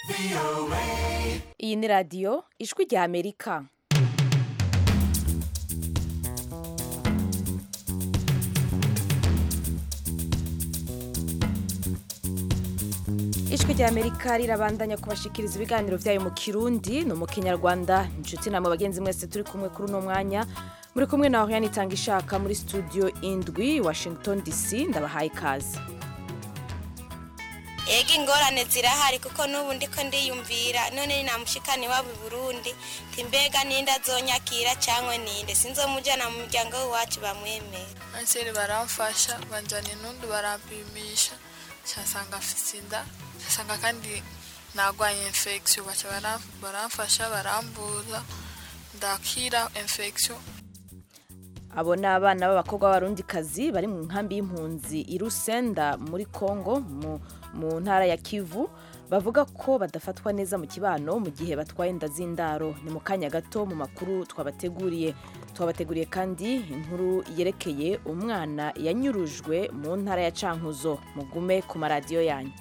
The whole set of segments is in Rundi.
iyi ni radiyo ijwi rya amerika ijwi rya amerika rirabandanya kubashikiriza ibiganiro byayo mu kirundi ni mu kinyarwanda inshuti namwe bagenzi mwese turi kumwe kuri uno mwanya muri kumwe na oriane itanga ishaka muri studio indwi washington dc ndabahaye ikaze ega ingorane zirahari kuko n'ubu ndiko ndiyumvira none ni namushikani wabo i burundi nti mbega ninde azonyakira cyangwa ninde sinzomujyana mu muryango w'iwacu bamwemera anseri baramfasha banjyana intundu barampimisha nsanga afite inda nsanga kandi nagwaye infection baca baram- baramfasha barambuza ndakira infection abo ni abana b'abakobwa b'abarundikazi bari mu nkambi y'impunzi i rusenda muri congo mu, mu ntara ya kivu bavuga ko badafatwa neza mu kibano mu gihe batwaye inda z'indaro ni mu kanya gato mu makuru twabateguriye twabateguriye kandi inkuru yerekeye umwana yanyurujwe mu ntara ya cankuzo mugume ku maradiyo yanyu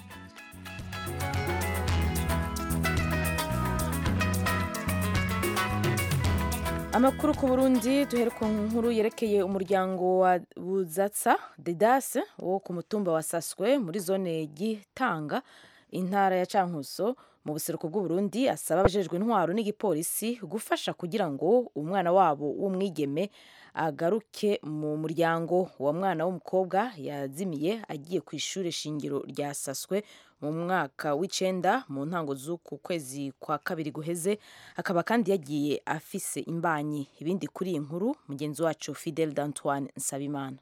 amakuru ku burundi duhere ku nkuru yerekeye umuryango wa buzatsa dedase wo ku mutumba wa saswe muri zone gitanga intara ya cankuzo mu buseruko bw'uburundi asaba abajejwe intwaro n'igipolisi gufasha kugira ngo umwana wabo w'umwigeme agaruke mu muryango uwo mwana w'umukobwa yazimiye agiye ku ishuri shingiro rya saswe mu mwaka w'icenda mu ntango z'uku kwezi kwa kabiri guheze akaba kandi yagiye afise imbanyi ibindi kuri iyi nkuru mugenzi wacu fidel d'antoine nsabimana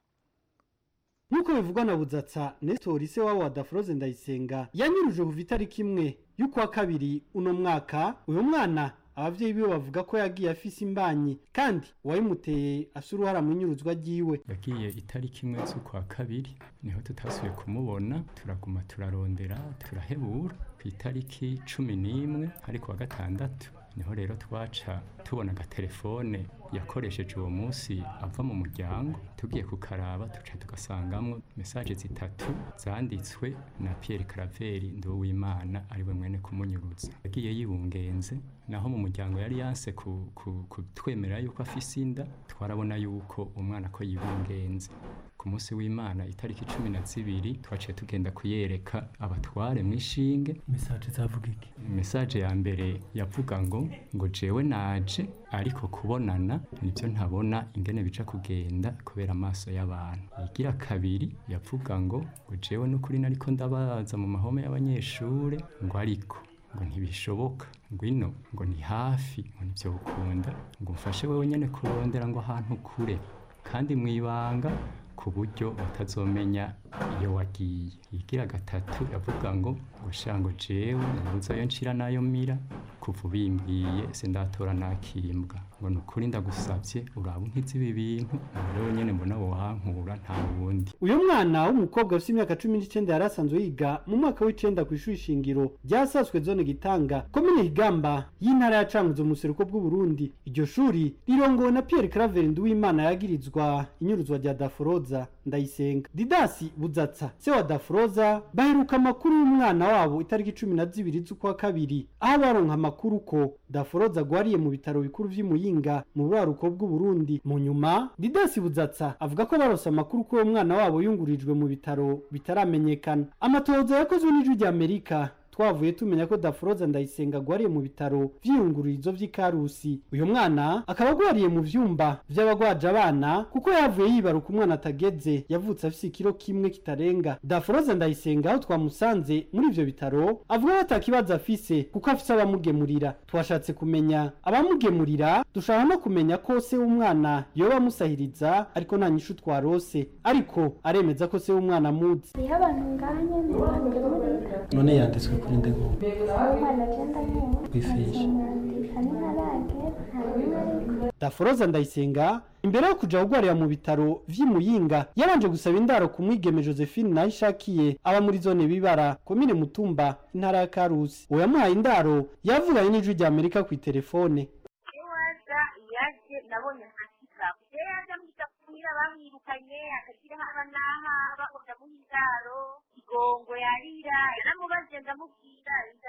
nk'uko bivugwa na budzatsa nestor se wabo wa dafroze ndayisenga yanyuruje kuva itariki imwe y'ukwa kabiri uno mwaka uyu mwana abavyeyi biwe bavuga ko yagiye afise imbanyi kandi uwayimuteye afise uruhara mu inyuruzwa ryiwe yagiye itariki imwe z'ukwa kabiri niho tutasubiye kumubona turaguma turarondera turahebura ku itariki cumi n'imwe ariko wa gatandatu niho rero twaca tubona agatelefone yakoresheje uwo munsi ava mu muryango tugiye kukaraba tuca tugasangamwo mesaje zitatu zanditswe na Pierre Claver Nduwimana ariwe mwene kumunyuruza yagiye yibungenze naho mu muryango yari yanse ku- ku- kutwemerera yuko afise inda twarabona yuko umwana ko yibungenze ku munsi w'imana itariki cumi na zibiri twaciye tugenda kuyereka abatware mu ishinge mesaje zavuga iki mesaje ya mbere yavuga ngo ngo jewe naje ariko kubonana nibyo ntabona ingene bica kugenda kubera amaso y'abantu igira kabiri yavuga ngo ngo jewe n'ukuri nariko ndabaza mu mahome y'abanyeshure ngo ariko ngo ntibishoboka ngwino ngo ni hafi ngo nivyo ukunda ngo mfashe wewe nyene kurondera ngo ahantu kure kandi mwibanga ku buryo batazomenya iyo wagiye igira gatatu yavuga ngo ngo sha ngo jewe nabuze ayo nshira n'ayo mira kuva ubimbwiye sindatora nakimbwa ngo ni ukuri ndagusavye uraba unkize ibi bintu ngo rero nyene mbona wohankura nta wundi uyu mwana w'umukobwa afite imyaka cumi n'icenda yari asanzwe yiga mu mwaka w'icenda ku ishuri shingiro ryasaswe zone gitanga komine higamba y'intara ya cankuzo mu buseruko bw'uburundi iryo shuri rirongowe na pierre claver nduwimana yagirizwa inyuruzwa rya daforoza ndayisenga didasi budzatsa se wa daforoza baheruka amakuru y'umwana wabo itariki cumi na zibiri z'ukwa kabiri aho baronka amakuru ko daforoza agwariye mu bitaro bikuru vy'imuyinga mu buraruko bw'uburundi mu nyuma didasi budzatsa avuga ko barose amakuru ko uwo mwana wabo yungurijwe mu bitaro bitaramenyekana amatohoza yakozwe n'ijwi rya amerika twavuye tumenya ko daforoza ndayisenga agwariye mu bitaro vy'iyungururizo vy'ikarusi uyu mwana akaba agwariye mu vyumba vy'abagwaje abana kuko yavuye yibaruka umwana atageze yavutse afise ikiro kimwe kitarenga daforoza ndayisenga aho twamusanze muri ivyo bitaro avuga ko atakibazo afise kuko afise abamugemurira twashatse kumenya abamugemurira dushaka no kumenya ko se w'umwana yoba amusahiriza ariko nta nyishu twarose ariko aremeza ko se w'umwana amuzi hariho abantu nganye ntibangemurira none yanditswe kuri nde ngo aho umwana agenda nyine Kwifishi. nkamwandika n'intarage nta rimwe ariko daforoza ndayisenga imbere yo kuja kugwarira mu bitaro vy'imuyinga yabanje gusaba indaro ku mwigeme josephine nayo ishakiye aba muri zone bibara komine mutumba intara ya karusi uwo yamuhaye indaro yavuganye n'ijwi rya amerika ku itelefone iwaza yaje nabonye nkasika iyo yaje amwita kumira bamwirukanye akagira haba n'aha bakunda muha indaro igongo yarira yaramubaze ndamubwira inda inda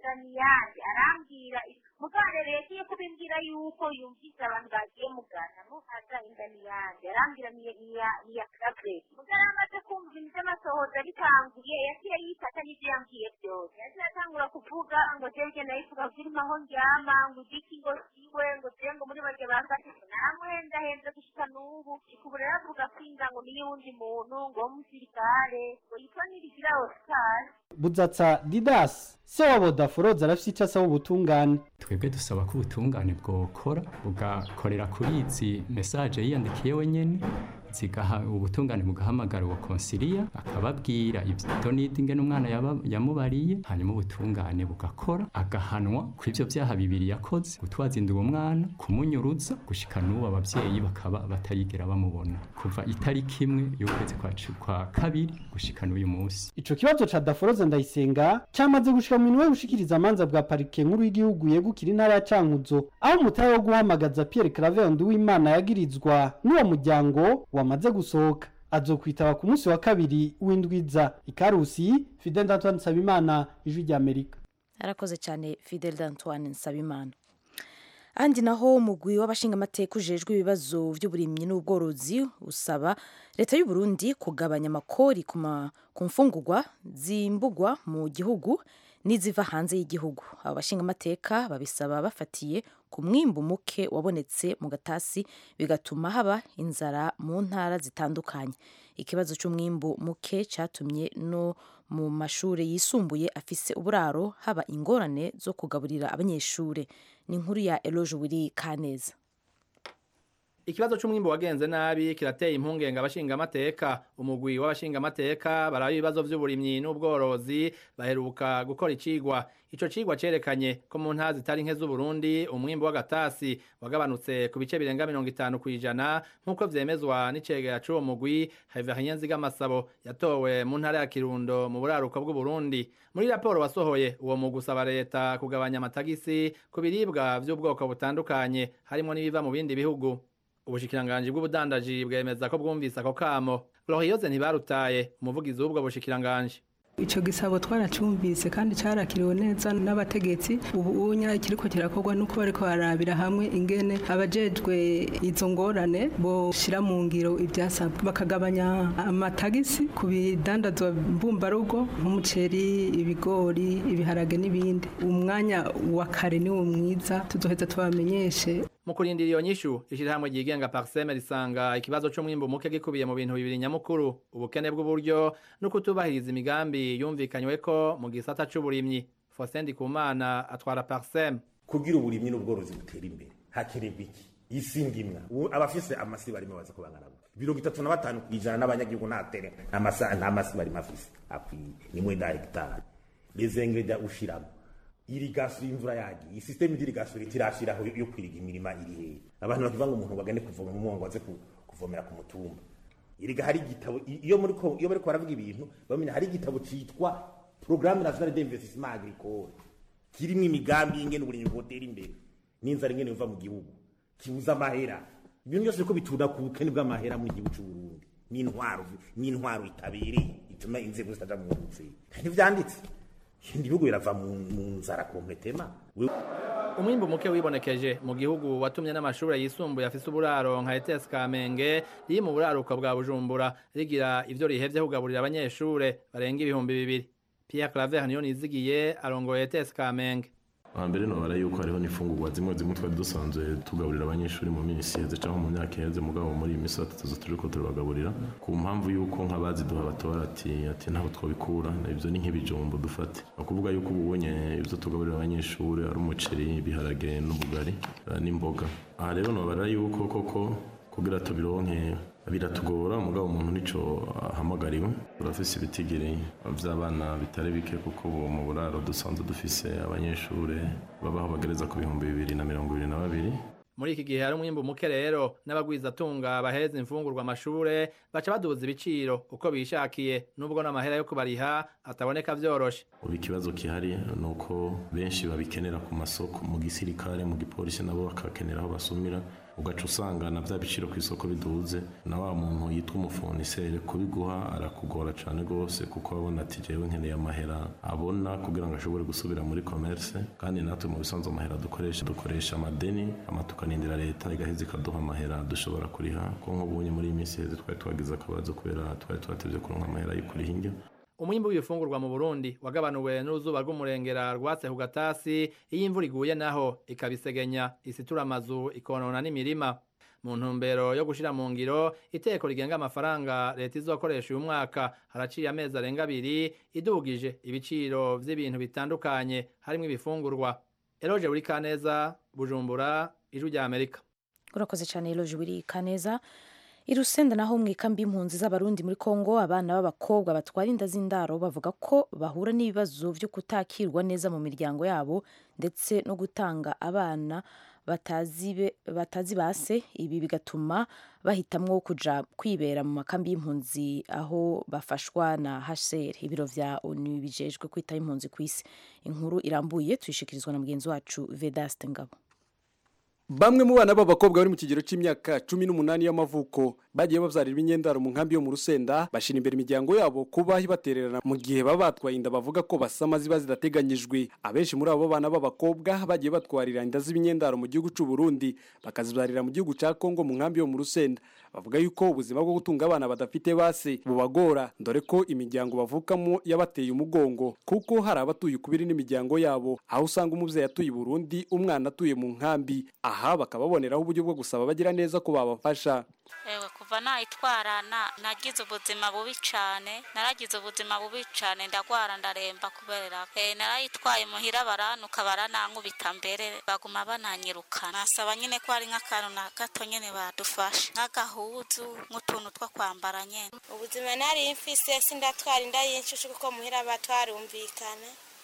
niyandi arambwira mugare rero iyo kubimbwira yuko yumvise abantu bagiye mugana nuhaza inda niyandi arambwira niya niya niya kabre mugare amaze kumva ibintu by'amasohoza bitanguye yaciye yifata n'ibyo yambwiye byose yaciye atangura kuvuga ngo jeje nayivuga zirimo aho ndyama ngo igiki ngo siwe ngo jewe ngo muri barya bafashe namuhendahenze gushika n'ubu ubu rero avuga kwinga ngo niyo wundi muntu ngo w'umusirikare ngo yitwa nirigira oscar buzatsa didas se wa bodaforoza arafise ico asaba ubutungane twebwe dusaba ko ubutungane bwokora bugakorera kuri izi mesaje yiyandikiye wenyene zigaha ubutungane bugahamagara uwo konsiliya akababwira ibyo nidi ingene umwana yaba- yamubariye hanyuma ubutungane bugakora agahanwa ku ivyo vyaha bibiri yakoze gutwaza inda uwo mwana kumunyuruza gushika n'ubu abavyeyi bakaba batarigera bamubona kuva itariki imwe y'ukwezi kwa cu- kwa kabiri gushika n'uyu munsi ico kibazo ca daforoza ndayisenga camaze gushika mu minwe gushikiriza amanza bwa parike nkuru y'igihugu yegukira intara ya cankuzo aho umutahe wo guhamagaza pierre claver nduwimana yagirizwa n'uwo muryango wamaze gusohoka azokwitaba ku munsi wa kabiri w'indwiza ikarusi fidel antoine nsabimana ijwi ry'amerika arakoze cyane fidel d'antoine nsabimana ahandi naho umugwi w'abashingamateka ujejwe ibibazo by'uburimyi n'ubworozi usaba leta y'u Burundi kugabanya amakori ku ma- ku mfungurwa zimbugwa mu gihugu n'iziva hanze y'igihugu abo bashingamateka babisaba bafatiye ku mwimbu muke wabonetse mu gatasi bigatuma haba inzara mu ntara zitandukanye ikibazo cy'umwimbu muke cyatumye no mu mashuri yisumbuye afise uburaro haba ingorane zo kugaburira abanyeshuri ni inkuru ya eloge wiri kaneza Ikibazo c'umwimbo wagenze nabi kirateye impungenge abashingamateka umugwi w'abashingamateka baraba ibibazo vy'uburimyi n'ubworozi baheruka gukora icigwa ico cigwa cerekanye ko mu ntara zitari nke z'Uburundi umwimbo w'agatasi wagabanutse ku bice birenga mirongo itanu kw'ijana nk'uko vyemezwa n'icegera c'uwo mugwi Haivahien Nzigamasabo yatowe mu ntara ya Kirundo mu buraruko bw'Uburundi muri raporo wasohoye uwo mugwi usaba leta kugabanya amatagisi ku biribwa vy'ubwoko butandukanye harimwo n'ibiva mu bindi bihugu ubushikiranganji bw'ubudandaji bwemeza ko bwumvise ako kamo Glorioze ntibarutaye umuvugizi w'ubwo bushikiranganji Ico gisabo twaracumvise kandi carakiriwe neza n'abategetsi ubu unya kiriko kirakorwa nuko bariko barabira hamwe ingene abajejwe izo ngorane boshira mu ngiro ivyasabwa bakagabanya amatagisi ku bidandazwa mbumbarugo nk'umuceri ibigori ibiharage n'ibindi umwanya wa kare niwo mwiza tuzoheza tubamenyeshe mu kurindira iyo nyishu ishirahamwe ryigenga parseme risanga ikibazo c'umwimbu muke gikubiye mu bintu bibiri nyamukuru ubukene bw'uburyo no kutubahiriza imigambi yumvikanyweko mu gisata c'uburimyi Faustin Ndikumana atwara parseme kugira uburimyi n'ubworozi butera imbere hakenerwa iki isi ndimwa Ubu abafise amasi barimo baza kubangana gute mirongo itatu na batanu kw'ijana n'abanyagihugu nta tere nta masa- nta masi barimo afise akwiye ni mwenda hegitari les ingrédients ushiramo irigasiyo imvura yagiye isisiteme y'irigasiyo leta irashiraho yo kwiriga imirima iri hehe abantu bakivuga ngo umuntu bagende kuvoma mu mwongo aze ku- kuvomera ku mutumba iriga hari igitabo i- iyo muri ko iyo bariko baravuga ibintu bamenya hari igitabo citwa programme nationale d'investissement agricole kirimo imigambi y'ingene uburimyi bwotera imbere n'inzara ingene biva mu gihugu kibuza amahera ibintu byose ko bitunda ku bukene bw'amahera mu gihugu cy'u Burundi n'intwaro n'intwaro itabereye ituma inzego zitaja mu nzira ntivyanditse ibindi bihugu birava mu mu nzara kompletema umwimbu muke wibonekeje mu gihugu watumye n'amashure yisumbuye afise uburaro nka ETS Kamenge riri mu buraruko bwa Bujumbura rigira ivyo rihevye kugaburira abanyeshure barenga ibihumbi bibiri Pierre Claver niyo nizigiye arongoye ETS Kamenge hambere nobara yuko hariho n'imfungurwa zimwe zimwe twari dusanzwe tugaburira abanyeshuri mu minsi iheze cyangwa mu myaka iheze mugabo muri iyi minsi tuza turiko turabagaburira ku mpamvu yuko nk'abaziduha batora ati ati ntabwo twabikura ibyo ni nk'ibijumbo dufate ni ukuvuga yuko ubu ubonye ibyo tugaburira abanyeshuri ari umuceri ibiharage n'ubugari eh, n'imboga aha rero nobara yuko koko kugira tubironke biratugora mugabo umuntu nico ahamagariwe turafise ibitigiri vy'abana bitari bike kuko ubu mu buraro dusanzwe dufise abanyeshure babaho bagereza ku bihumbi bibiri na mirongo ibiri na babiri muri iki gihe hari umwimbu muke rero n'abagwizatunga baheza imfungurwa amashure baca baduza ibiciro uko bishakiye nubwo n'amahera yo kubariha ataboneka vyoroshe ubu ikibazo gihari ni uko benshi babikenera ku masoko mu gisirikare mu gipolisi nabo bakakenera aho basumira ugaca usanga na bya biciro ku isoko biduze na wa muntu yitwa umufoniseri kubiguha arakugora cyane rwose kuko abona ati jewe nkeneye amahera abona kugira ngo ashobore gusubira muri commerce kandi natwe mu bisanzwe amahera dukoresha dukoresha amadeni ama tukanindira leta igaheza ikaduha amahera dushobora kuriha ko nk'ubunye muri iyi minsi heze twari twagize akabazo kubera twari twatevye kuronka amahera yo kuriha indyo umwimbu w'ibifungurwa mu Burundi wagabanuwe n'uruzuba rw'umurengera rwatse ku gatasi iyo imvura iguye naho ikabisegenya isitura amazu ikonona n'imirima mu ntumbero yo gushira mu ngiro iteko rigenga amafaranga leta izokoresha uyu mwaka haraciye amezi arenga abiri idugije ibiciro vy'ibintu bitandukanye harimwo ibifungurwa eroje buri kaneza bujumbura ijwi rya amerika urakoze cyane eroje buri kaneza i rusenda naho mu ikambi y'impunzi z'abarundi muri kongo abana b'abakobwa batwara inda z'indaro bavuga ko bahura n'ibibazo byo kutakirwa neza mu miryango yabo ndetse no gutanga abana batazi batazi base ibi bigatuma bahitamwo kuja kwibera mu makambi y'impunzi aho bafashwa na HCR ibiro vya ONU bijejwe kwita impunzi ku isi inkuru irambuye tuyishikirizwa na mugenzi wacu Vedaste Ngabo Bamwe mu bana b'abakobwa bari mu kigero c'imyaka 18 y'amavuko bagiye bavyarira imyendaro mu nkambi yo mu Rusenda bashira imbere imiryango yabo kuba batererana mu gihe baba batwaye inda bavuga ko basama ziba zidateganyijwe abenshi muri abo bana b'abakobwa bagiye batwarira inda z'imyendaro mu gihugu c'u Burundi bakazibyarira mu gihugu ca Kongo mu nkambi yo mu Rusenda bavuga yuko ubuzima bwo gutunga abana badafite base bubagora dore ko imiryango bavukamo yabateye umugongo kuko hari abatuye kubiri n'imiryango yabo aho usanga umuvyeyi atuye i Burundi umwana atuye mu nkambi aha bakababoneraho uburyo bwo gusaba bagira neza ko babafasha ewe kuva nayitwarana nagize ubuzima bubi cyane naragize ubuzima bubi cyane ndagwara ndaremba kubera eh narayitwaye muhira baranuka baranankubita mbere baguma bananyirukana nasaba nyine ko ari nk'akantu na gato nyine badufasha nk'agahuzu nk'utuntu two kwambara nyine ubuzima nari mfise sindatwara inda y'inshushu kuko muhira batwarumvikana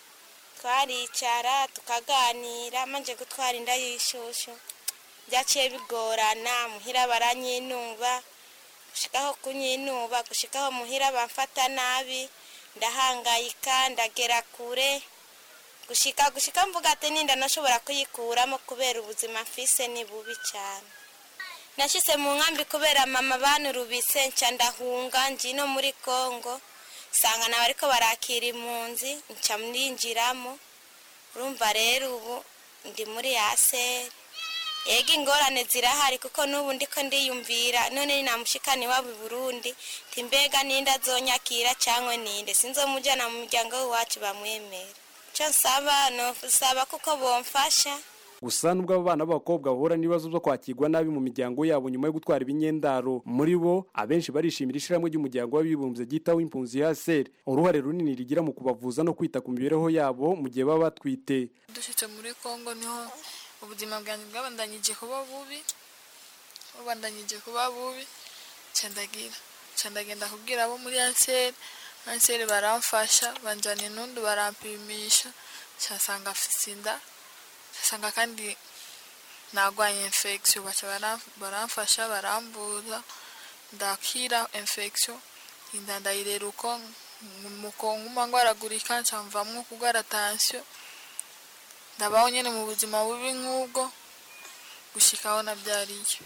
twaricara tukaganira manje gutwara inda y'ishushu byaciye bigorana muhira baranyinuba gushikaho kunyinuba gushikaho muhira bamfata nabi ndahangayika ndagera kure gushika gushika mvuga ati ninda nashobora kuyikuramo kubera ubuzima mfise ni bubi cyane nashyize mu nkambi kubera mama banurubise nca ndahunga njino muri kongo sanga nawe ariko barakira impunzi nca mninjiramo urumva rero ubu ndi muri yaseri ega ingorane zirahari kuko n'ubu ndiko ndiyumvira none namushikani wabo i burundi timbega ninde azonyakira cyangwa ninde sinzomujyana mu muryango w'iwacu bamwemera icyo nsaba nosaba kuko bomfasha gusa nubwo abo bana b'abakobwa bahura n'ibibazo byo kwakirwa nabi mu miryango yabo nyuma yo gutwara ibinyendaro muri bo abenshi barishimira ishyirahamwe ry'umuryango w'abibumbye ryitaho impunzi ya seri uruhare runini rigira mu kubavuza no kwita ku mibereho yabo mu gihe baba batwite dushyitse muri kongo niho ubuzima bwanjye bwabandanyije kuba bubi bubandanyije kuba bubi cendagira cendagenda kubwira abo muri anseri anseri baramfasha banjana intundu barampimisha cyasanga afite inda cyasanga kandi nagwanye infection baca baramfasha barambuza ndakira infection inda ndayirera uko mukonkuma ngwaragurika ncamvamwo kugwara tension ndabaho nyine mu buzima bubi nk'ubwo gushikaho nabyariye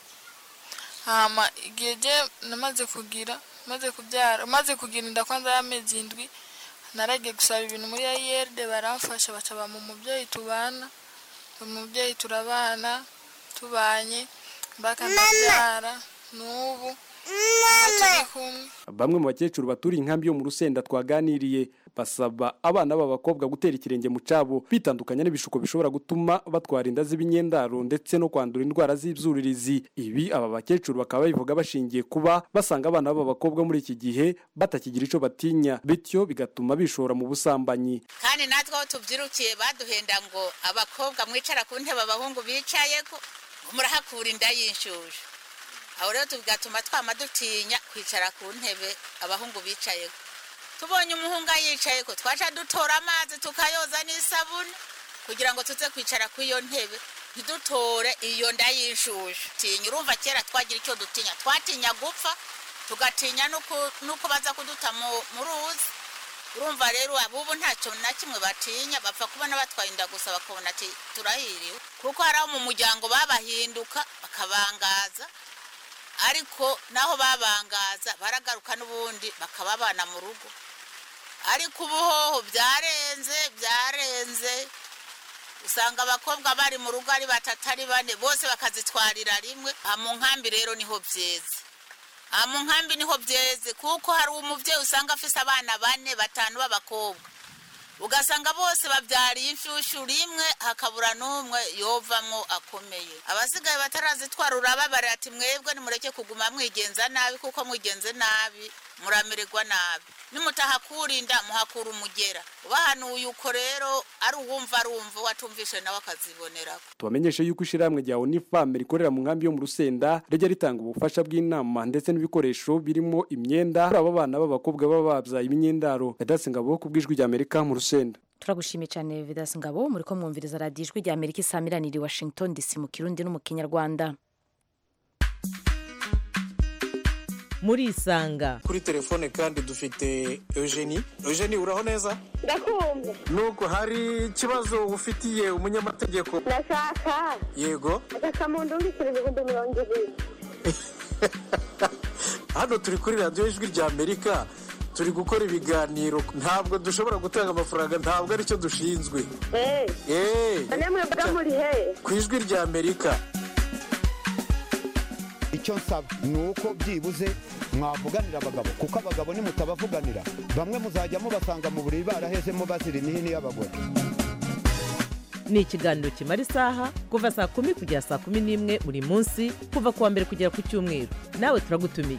hama igihe je namaze kugira maze kubyara maze kugira inda kwanza y'amezi indwi naragiye gusaba ibintu muri ayerde baramfasha baca bampa umubyeyi tubana umubyeyi turabana tubanye mbaka ndabyara n'ubu turi kumwe bamwe mu bakecuru baturiye inkambi yo mu rusenda twaganiriye basaba abana b'abakobwa gutera ikirenge mu cabo bitandukanya n'ibishuko bishobora gutuma batwara inda z'ibinyendaro ndetse no kwandura indwara z'ibyuririzi ibi aba bakecuru bakaba babivuga bashingiye kuba basanga abana b'abakobwa muri iki gihe batakigira icyo batinya bityo bigatuma bishora mu busambanyi kandi natwe aho tubyirukiye baduhenda ngo abakobwa mwicara ku ntebe abahungu bicaye murahakura inda y'inshushu aho rero bigatuma twama dutinya kwicara ku ntebe abahungu bicaye tubonye umuhungu yicaye ko twaca dutora amazi tukayoza n'isabune kugira ngo tuze kwicara ku iyo ntebe ntidutore iyo nda y'inshushu tinya urumva kera twagira icyo dutinya twatinya gupfa tugatinya n'uko baza kuduta mu ruzi urumva rero abubu ntacyo na kimwe batinya bapfa kubona batwaye inda gusa bakabona ati turahiriwe kuko hari abo mu muryango babahinduka bakabangaza ariko naho babangaza baragaruka n'ubundi bakababana mu rugo ariko ubuhoho byarenze byarenze usanga abakobwa bari mu rugo ari batatu ari bane bose bakazitwarira rimwe aha mu nkambi rero niho byeze aha mu nkambi niho byeze kuko hari umubyeyi usanga afise abana bane batanu b'abakobwa ugasanga bose babyariye inshyushyu rimwe hakabura n'umwe yovamwo akomeye abasigaye batarazitwara urababara ati mwebwe nimureke kuguma mwigenza nabi kuko mwigenze nabi muramererwa nabi nimutahakurinda muhakura umugera ubahanuye uko rero ari uwumva arumva watumvishe nawe akazibonerako tubamenyeshe yuko ishyirahamwe rya unifam rikorera mu nkambi yo mu rusenda rijya ritanga ubufasha bw'inama ndetse n'ibikoresho birimo imyenda kuri abo bana b'abakobwa baba babyaye imyendaro yadase ngabo ku bw'ijwi rya amerika mu rusenda turagushimiye cyane vidasi ngabo muri ko mwumviriza radiyo ijwi rya amerika isamiraniye washington dc mu kirundi no mu kinyarwanda muri isanga kuri telefone kandi dufite eugenie eugenie uraho neza ndakumva nuko hari ikibazo ufitiye umunyamategeko ndashaka yego agasamundu w'ibiceri ibihumbi mirongo ibiri hano turi kuri radiyo ijwi rya amerika turi gukora ibiganiro ntabwo dushobora gutanga amafaranga ntabwo aricyo dushinzwe eee mwebwe muri he ku ijwi rya amerika icyo nsaba ni uko byibuze mwavuganira abagabo kuko abagabo nimutabavuganira bamwe muzajya mubasanga mu buriri barahezemo bazira imihini y'abagore ni ikiganiro kimara isaha kuva saa kumi kugera saa kumi n'imwe buri munsi kuva ku wa mbere kugera ku cyumweru nawe turagutumiye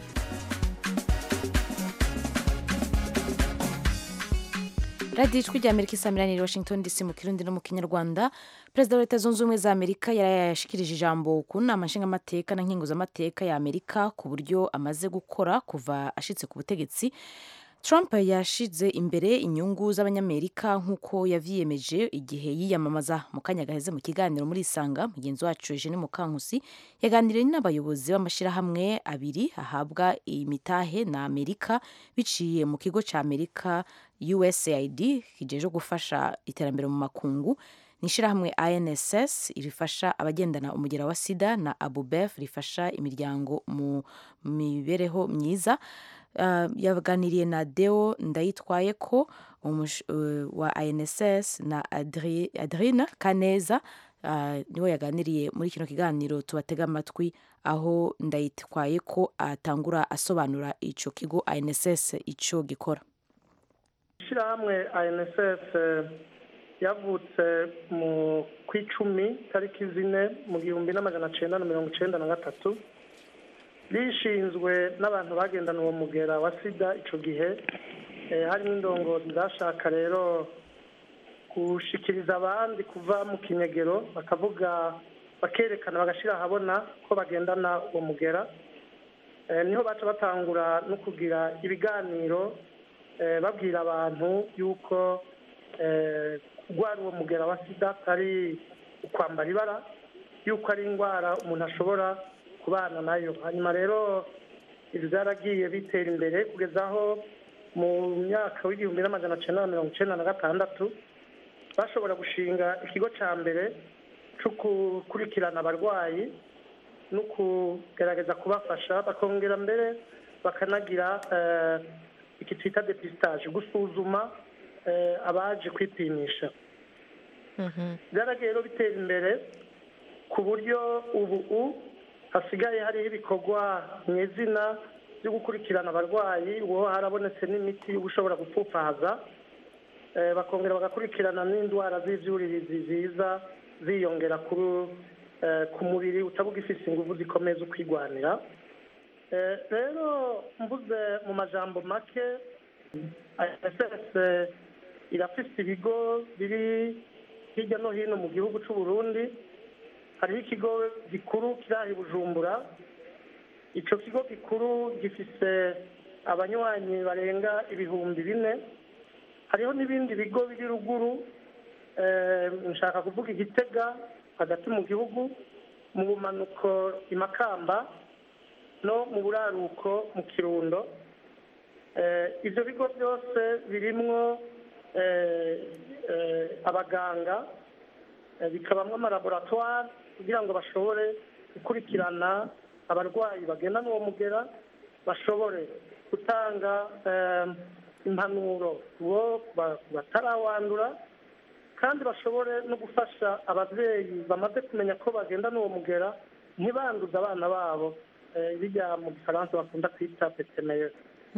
radiyo ijwi rya amerika isamiraniye washington dc mu kirundi no mu kinyarwanda perezida wa leta zunze ubumwe za amerika yarayashikirije ijambo ku nama nshingamateka na nkinguzamateka ya amerika ku buryo amaze gukora kuva ashitse ku butegetsi trump yashize imbere inyungu z'abanyamerika nk'uko yavyiyemeje igihe yiyamamaza mu kanya gaheze mu kiganiro muri isanga mugenzi wacu eugene mukankusi yaganiriye n'abayobozi b'amashyirahamwe abiri ahabwa imitahe na amerika biciye mu kigo cya amerika usaid kijeje gufasha iterambere mu makungu ni ishyirahamwe inss rifasha abagendana umugera wa sida na abubef rifasha imiryango mu mibereho myiza uh, yaganiriye na deo ndayitwaye ko umush, uh, wa inss na Adri, adrina kaneza uh, niwe yaganiriye muri kino kiganiro tubatega amatwi aho ndayitwaye ko atangura asobanura ico kigo inss ico gikora ishyirahamwe inss yavutse mu ku icumi tariki zine mu gihumbi n'amajana cyenda na mirongo icyenda na gatatu rishinzwe n'abantu bagendana uwo mugera wa sida icyo gihe harimo indongozi zashaka rero gushikiriza abandi kuva mu kinyegero bakavuga bakerekana bagashyira ahabona ko bagendana uwo mugera niho baca batangura no kugira ibiganiro babwira abantu yuko kurwara uwo mugera wa sida atari ukwambara ibara yuko ari indwara umuntu ashobora kubana nayo hanyuma rero ibi byaragiye bitera imbere kugeza aho mu myaka w'igihumbi n'amajana cyenda na mirongo icyenda na gatandatu bashobora gushinga ikigo cya mbere cyo gukurikirana abarwayi no kugerageza kubafasha bakongera mbere bakanagira iki twita depistage gusuzuma abaje kwipimisha byaragiye rero bitera imbere ku buryo ubu hasigaye hariho ibikorwa mu izina byo gukurikirana abarwayi uwo harabonetse n'imiti ushobora gupfupfaza bakongera bagakurikirana n'indwara z'ibyuririzi ziza ziyongera ku mubiri utabuga ifite ingufu zikomeye zo kwigwanira rero mvuze mu majambo make ss irafite ibigo biri hirya no hino mu gihugu cy'u Burundi hariho ikigo gikuru kiri aha i bujumbura icyo kigo gikuru gifite abanywanyi barenga ibihumbi bine hariho n'ibindi bigo biri ruguru nshaka kuvuga igitega hagati mu gihugu mu bumanuko i makamba no mu buraruko mu kirundo Eh, ibyo bigo byose birimwo eh, eh, abaganga eh, bikabamwo amalaboratwari kugira ngo bashobore gukurikirana abarwayi bagenda n'uwo mugera bashobore gutanga eh, impanuro bo ba- batarawandura kandi bashobore no gufasha ababyeyi bamaze kumenya ko bagenda n'uwo mugera ntibanduze abana babo eh, bijya mu gifaransa bakunda kwita petemeye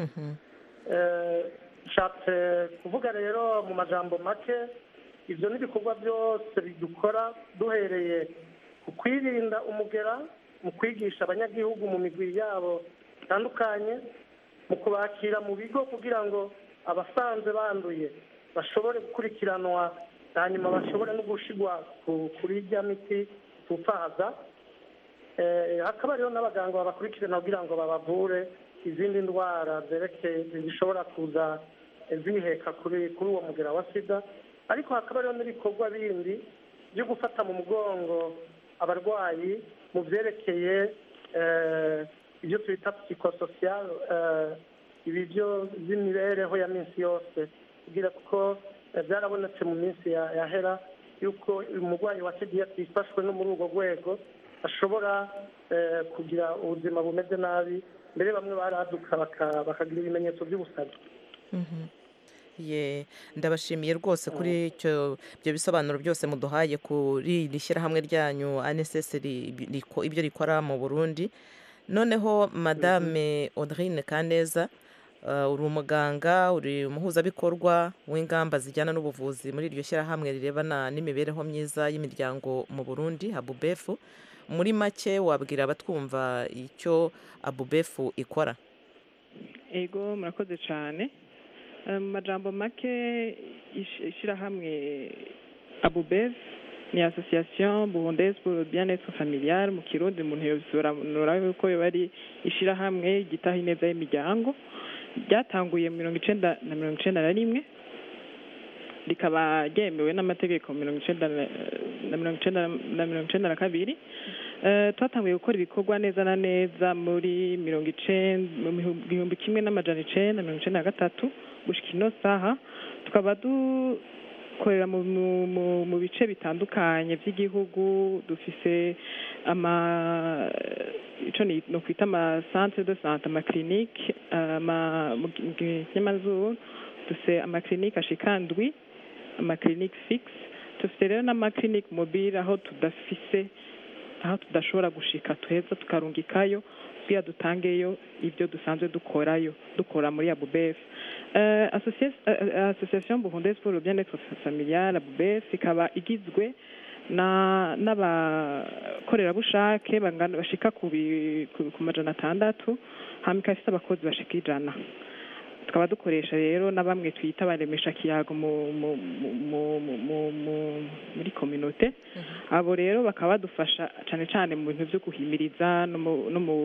nshatse kuvuga rero mu majambo make ibyo ni ibikorwa byose bidukora duhereye ku kwirinda umugera mu kwigisha abanyagihugu mu migwi yabo itandukanye mu kubakira mu bigo kugira ngo abasanze banduye bashobore gukurikiranwa hanyuma bashobore no gushigwa ku- kuri rya miti tupfaza Eh, hakaba hariho n'abaganga babakurikirana kugira ngo babavure izindi ndwara zerekeye zishobora kuza ziheka kuri kuri uwo mugera wa sida ariko hakaba hariho n'ibikorwa bindi byo gufata mu mugongo abarwayi mu byerekeye eh, ibyo twita psychosocial eh, ibi byo by'imibereho ya minsi yose kugira kuko eh, byarabonetse mu minsi ya- yahera yuko umurwayi wa sida iyo atifashwe no muri urwo rwego ashobora eh, kugira ubuzima bumeze nabi mbere bamwe baraduka baka- bakagira ibimenyetso by'ubusazi Mhm. ye ndabashimiye rwose kuri icyo ibyo bisobanuro byose muduhaye kuri iri shyirahamwe ryanyu ANSS ri- riko- ibyo rikora mu Burundi noneho madame Audrine Kaneza uh, uri umuganga uri umuhuzabikorwa w'ingamba zijyana n'ubuvuzi muri iryo shyirahamwe rirebana n'imibereho myiza y'imiryango mu Burundi abubefu muri make wabwira abatwumva icyo abubefu ikora ego murakoze cyane Eh, mu majambo make ish- ishyirahamwe abubev ni association burundaise pour le bien-être familial mu kirundi umuntu yobisobanura yuko yoba ari ishyirahamwe gitaha ineza y'imiryango ryatanguye mu mirongo icenda na mirongo icenda na rimwe rikaba ryemewe n'amategeko mirongo icenda na na mirongo icenda na mirongo icenda na kabiri Eh, twatanguye gukora ibikorwa neza na neza muri mirongo icenda mu mihu- gihumbi kimwe n'amajana icenda mirongo icenda na gatatu gushika ino saha tukaba dukorera mu, mu, mu, mu bice bitandukanye by'igihugu dufise ama ico ni no kwita ama centre de santé ama clinique ama mu gi- mu kinyamazuru dufise ama clinique ashika ndwi ama clinique fixe dufite rero n'ama clinique mobile aho tudafise aho tudashobora gushika tuheza tukarungikayo kugira dutangeyo ibyo dusanzwe dukorayo dukora muri abubef uh, association burundaise pour le bien-être familial abubef ikaba igizwe na n'abakorerabushake bangana bashika ku bi- ku ku majana atandatu hama ikaba ifite abakozi bashika ijana tukaba dukoresha rero na bamwe twita baremesha kiyago mu, mu, mu, mu, mu, mu, mu, muri kominote abo rero bakaba badufasha cyane cyane mu bintu byo guhimiriza no mu, no mu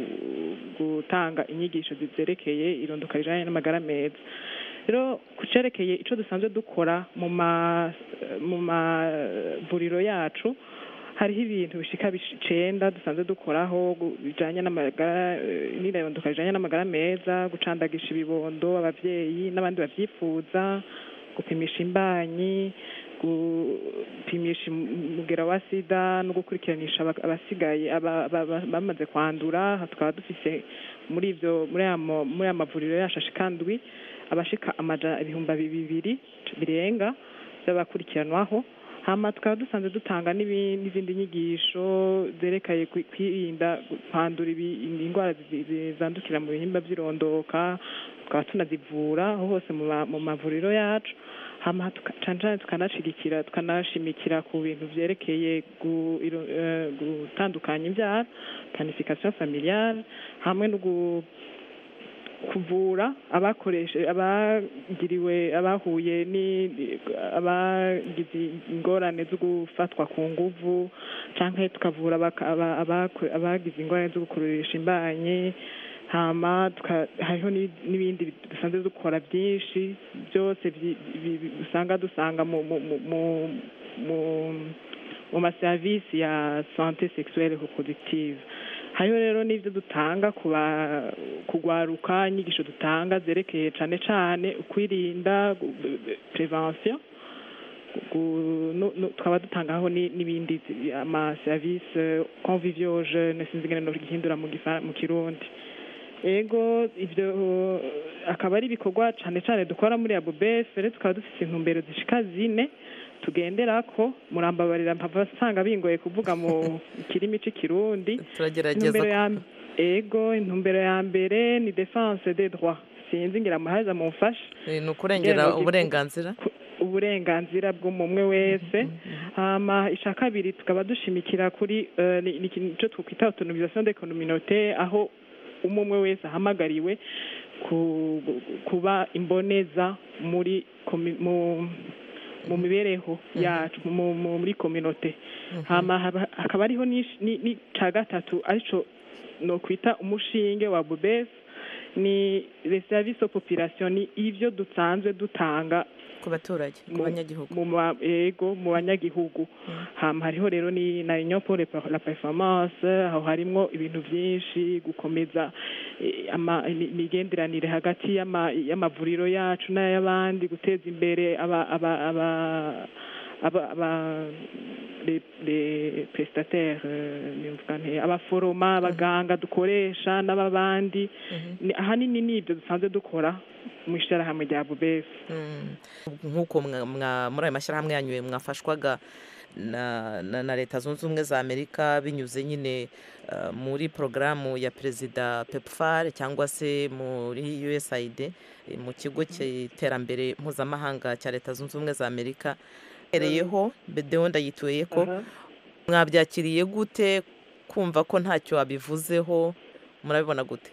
gutanga inyigisho zerekeye irondoka rijanye n'amagara meza rero ku cerekeye ico dusanzwe dukora mu ma mu mavuriro yacu hariho ibintu bishika bish- icenda dusanzwe dukoraho gu- bijanye n'amagara eh, n'irondoka rijanye n'amagara meza gucandagisha ibibondo abavyeyi n'abandi bavyifuza gupimisha imbanyi gupimisha umugera wa sida no gukurikiranisha aba- abasigaye aba- aba- aba- bamaze kwandura Aha tukaba dufise muri ivyo muri aya ma- muri aya mavuriro yacu ashika ndwi abashika amaja ibihumbi bibiri birenga by'abakurikiranwaho hama tukaba dusanzwe dutanga n'ibi- n'izindi nyigisho zerekeye kwi- kwirinda kwandura ibi- indwara zi- zi- zandukira mu bihimba by'irondoka tukaba tunazivura aho hose mu ma- mu mavuriro yacu hama tuka- cane cane tukanashigikira tukanashimikira ku bintu vyerekeye gu- iro- eh, gutandukanya imbyaro planification familiale hamwe no gu- kuvura abakoreshe abagiriwe abahuye ni abagize ingorane zo gufatwa ku nguvu canke tukavura abaka- aba- abako- abagize ingorane zo gukururisha imbanyi hama tuka- hariho n'i- n'ibindi dusanzwe dukora byinshi byose vyi- bi- bi- usanga dusanga mu mu mu mu- mu mu maserivisi ya sante sexuelle reproductive hariho rero n'ibyo dutanga kuba kugwaruka inyigisho dutanga zerekeye cyane cyane ukwirinda gu- gu- prevention gu- nu- nu- tukaba dutangaho ni- n'ibindi zi- ama service convivio jeune sinzi ingene nogihindura mu gifa- mu kirundi ego ibyo akaba ari ibikorwa cyane cyane dukora muri abubes rero tukaba dufite intumbero zishika zine tugenderako murambabarira mpava nsanga bingoye kuvuga mu kirimi c'ikirundi turagerageza intumbero ku- ya ego intumbero ya mbere ni defense des droits sinzi ngira muhaza mumfashe Eh, ni ukurengera Ngeno- uburenganzira uburenganzira bw'umumwe wese hama ica kabiri tukaba dushimikira kuri eh, ni ni ikintu cyo twakwita autonomisation des communautés aho umumwe wese ahamagariwe ku- kuba imboneza muri komi- mu mu mibereho yacu mu- mu- muri communauté hama haba- hakaba ariho n'ish- ni ni ca gatatu arico no kwita umushinge wa bubes ni les services aux populations ni ivyo dusanzwe dutanga ku baturage ku banyagihugu mu ma- ego mu banyagihugu hama hariho rero ni na union pour le- la performance aho harimwo ibintu byinshi gukomeza eh, ama- imi- imigenderanire hagati y'ama- y'amavuriro yacu n'ay'abandi guteza imbere aba aba aba aba aba les les prestataires euh, nimvuga nte abaforoma abaganga dukoresha n'ababandi Ni- ahanini ni ibyo dusanzwe dukora mu ishyirahamwe rya bubesi nk'uko mwa- mwa- muri ayo mashyirahamwe yanyu mwafashwaga na, na, na leta zunze ubumwe za amerika binyuze nyine uh, muri porogaramu ya perezida pepfar cyangwa se muri usaid eh, mu kigo cy'iterambere mpuzamahanga cya leta zunze ubumwe za amerika hereyeho bedewo ndayituye ko mwabyakiriye gute kumva ko ntacyo wabivuzeho murabibona gute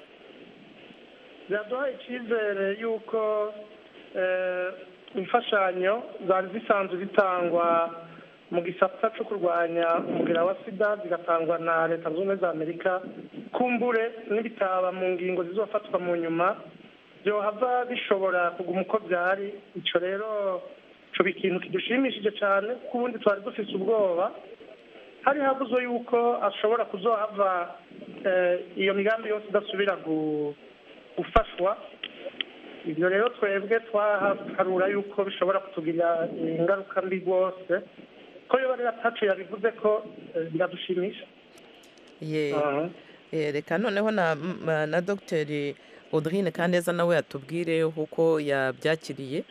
biraduha icyizere y'uko eh, imfashanyo zari zisanzwe zitangwa mu gisata cyo kurwanya umubwira wa sida zigatangwa na leta zunze ubumwe za amerika kumbure n'ibitaba mu ngingo zizofatwa mu nyuma byohava bishobora kuguma uko byari icyo rero coba ikintu kidushimishije cyane kuko ubundi twari dufise ubwoba hari habuze yuko ashobora kuzohava eh, iyo migambi yose idasubira gu- gufashwa ibyo rero twebwe twaharura yuko bishobora kutugirira ingaruka mbi rwose ko yoba rero atacu yabivuze ko eh, biradushimisha ye Aha. Eh, reka noneho na, m- na dogiteri audrine kaneza nawe yatubwire uko yabyakiriye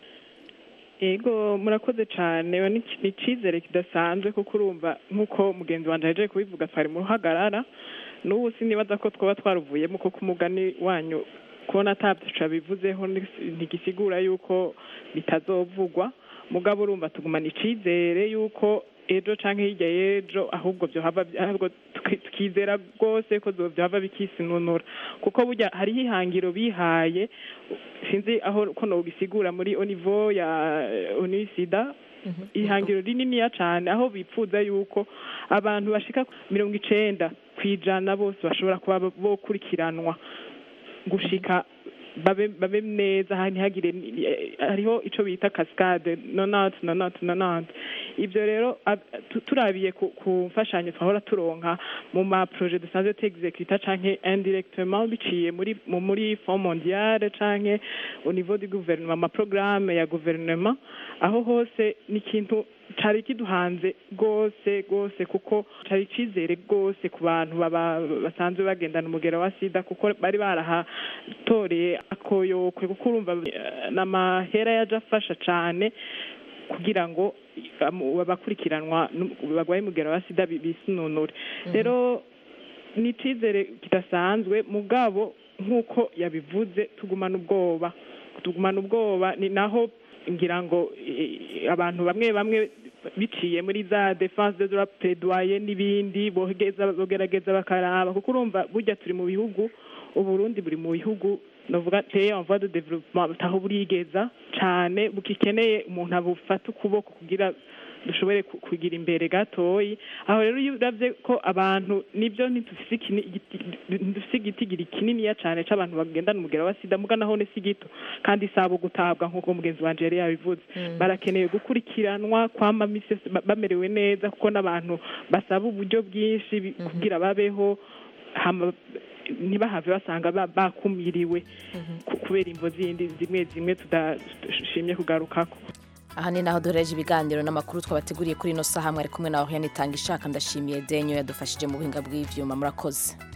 ego murakoze cyane ni ni icyizere kidasanzwe kuko urumva nk'uko mugenzi wanjye yaje kubivuga twari mu ruhagarara n'ubu sinibaza ko twaba twaruvuyemo kuko umugani wanyu kubona atabyica bivuzeho ntigisigura yuko bitazovugwa mugabo urumva tugumana icyizere yuko ejo cyangwa hirya y'ejo ahubwo byohava ahubwo tuki- tukizera rwose ko byohava bikisinunura kuko burya hariho ihangiro bihaye sinzi aho ko nogisigura muri onivo ya onisida ihangiro rininiya cyane aho bipfuza yuko abantu bashika mirongo icenda ku ijana bose bashobora kuba bokurikiranwa gushika babe babe neza ha- ntihagire ni- eh, hariho ico bita cascade nonante nonante nonante ibyo rero ab- tu- turabiye ku ku mfashanyo twahora turonka mu ma projet dusanzwe tuexecuta canke indirectement biciye muri mu- muri fond mondiale canke au niveau du gouvernement ama programme ya gouvernement aho hose ni ikintu cari kiduhanze rwose rwose kuko cari icizere rwose ku bantu baba basanzwe bagendana umugera wa sida kuko bari barahatoreye akoyokwe kuko urumva eh, n'amahera yaje afasha cane kugira ngo amu- abakurikiranwa n'u- barwaye umugera wa sida bi- bisununure rero ni icizere kidasanzwe mugabo nk'uko yabivuze tugumana ubwoba tugumana ubwoba ni naho ngira ngo eh, abantu bamwe bamwe biciye muri za defense de droit plaidoyer n'ibindi bogereza bogerageza bakaraba kuko urumva burya turi mu bihugu uburundi buri mu bihugu novuga teye en voie de développement butaho burigeza cane bugikeneye umuntu abufata ukuboko kugira dushobore ku- kugira imbere gatoyi aho rero iyo uravye ko abantu nibyo ntidufise ikini- igiti- ntidufise igitigiri kininiya cane c'abantu bagendana umugera wa sida muga naho si gito kandi isaba gutabwa nk'uko mugenzi wanje yari yabivuze barakeneye gukurikiranwa kwama misi yose ba- bamerewe neza kuko n'abantu basaba uburyo bwinshi bi- kugira babeho hama ntibahave basanga ba- bakumiriwe ku- kubera imvo zindi zimwe zimwe tudashimye kugarukako aha ni naho duhereje ibiganiro n'amakuru twabateguriye kuri ino saha mwari kumwe na Oriane Itanga ishaka ndashimiye Denyo yadufashije mu buhinga bw'ivyuma murakoze